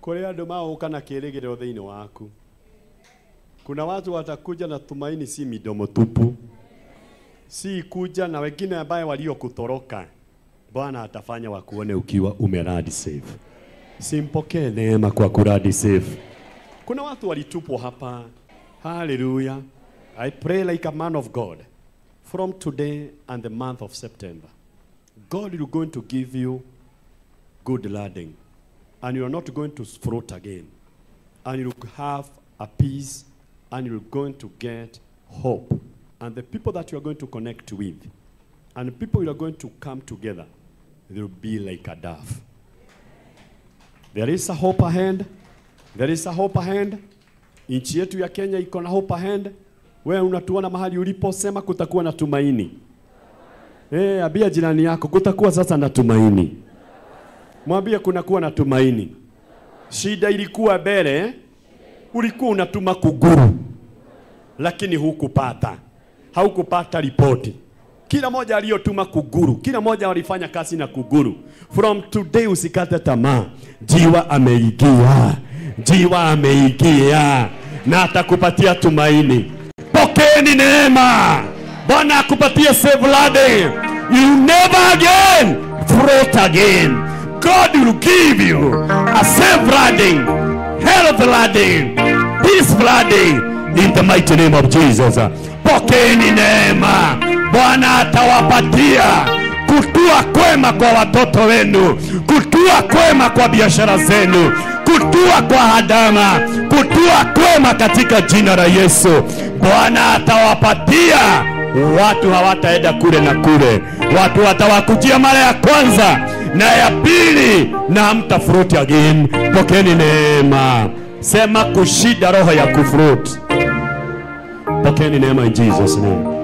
kũrĩ andũ magũka na kĩĩrĩgĩrĩro thĩinĩ waku kuna watu watakuja na tumaini si midomo tupu si kuja na wengine ambaye waliokutoroka bwana atafanya wakuone ukiwa umeradi safe simpokee neema kwa kuradi safe kuna watu walitupwa hapa haleluya i pray like a man of god from today and the month of september god is going to give you good landing and you're not going to float again and you'll have a peace and you're going to get hope and the people that you are going to connect with and the people you are going to come together they'll be like a dove there is a hope ahead there is a hope ahead nchi yetu ya kenya iko na hope ahead wewe unatuona mahali ulipo sema kutakuwa na tumaini Eh, ambia jirani yako kutakuwa sasa na tumaini mwambie kunakuwa na tumaini shida ilikuwa mbele ulikuwa unatuma kuguru lakini hukupata haukupata ripoti kila moja aliyotuma kuguru kila moja walifanya kazi na kuguru from today usikate tamaa jiwa ameingia jiwa ameingia na atakupatia tumaini pokeeni neema bwana akupatie safe landing you never again float again god will give you a safe landing health landing peace landing in the mighty name of jesus pokeeni neema bwana atawapatia kutua kwema kwa watoto wenu kutua kwema kwa biashara zenu kutua kwa hadama kutua kwema katika jina la yesu bwana atawapatia watu hawataenda kule na kule watu watawakujia mara ya kwanza na ya pili na hamtafruti again pokeni neema sema kushida roho ya kufruti pokeni neema in jesus name